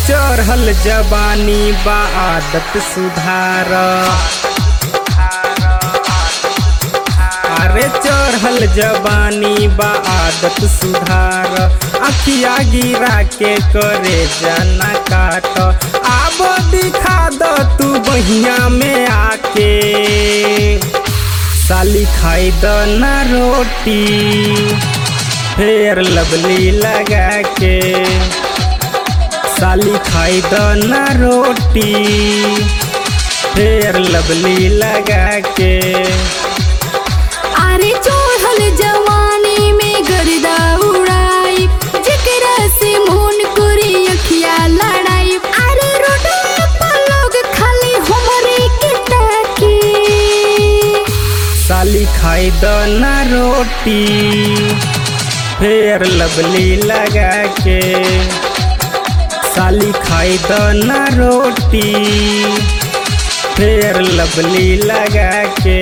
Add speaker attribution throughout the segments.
Speaker 1: चढ़ल जवानी बा आदत सुधार अरे चढ़ल जवानी बा आदत सुधार अखिया गिरा के करे जाना काट आब दिखा द तू बहिया में आके साली खाई द ना रोटी फेर लवली लगा के साली खाई द ना रोटी फेर लवली लगा के
Speaker 2: अरे चढ़ल जवानी में गर्दा उड़ाई जेकरा से मोन करे अखिया लड़ाई अरे रोडे पर लोग खाली हमरे के ताके
Speaker 1: साली खाई द ना रोटी फेर लवली लगा के साली खाई द ना रोटी फेर लवली लगा के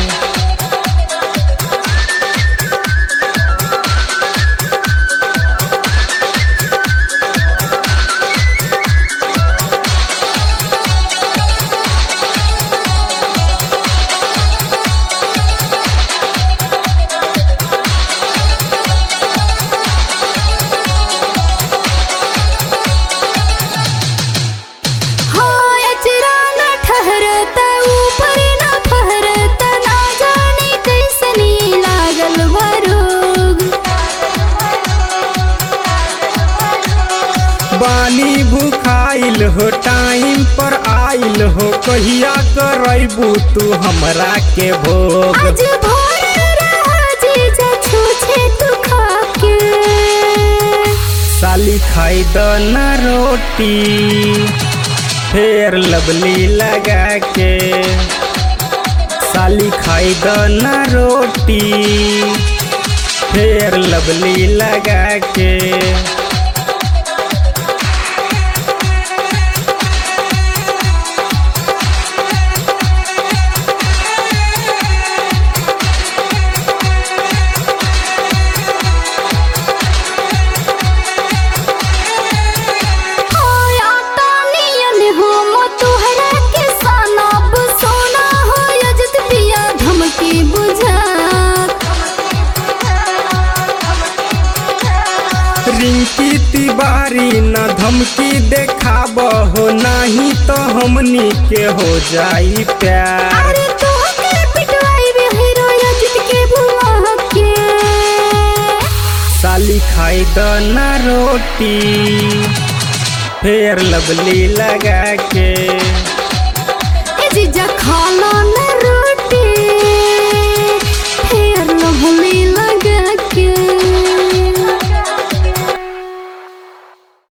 Speaker 2: हाँ अचरा न ठहरता ऊपर न फहरता ना जाने कैसनी लागल बरोग
Speaker 1: बानी भूखाइल हो टाइम पर आइल हो कहिया करबू तू हमरा के भोग
Speaker 2: आज भोर रहा जीजा छूछे तू खाके
Speaker 1: साली खाई द ना रोटी फेर लवली लगा के साली खाई द ना रोटी फेर लवली लगा के
Speaker 2: होया तानियन हो मो तुहरा के सनब सोना हो यजत पिया धमकी बुझा
Speaker 1: रिंकी तिवारी न धमकी देखाब हो नाही तो हमनी के हो जाई प्यार
Speaker 2: अरे तो के पिटवाई बे हीरो यजत के बुआ के
Speaker 1: साली खाई द ना रोटी फेर लवली लगा के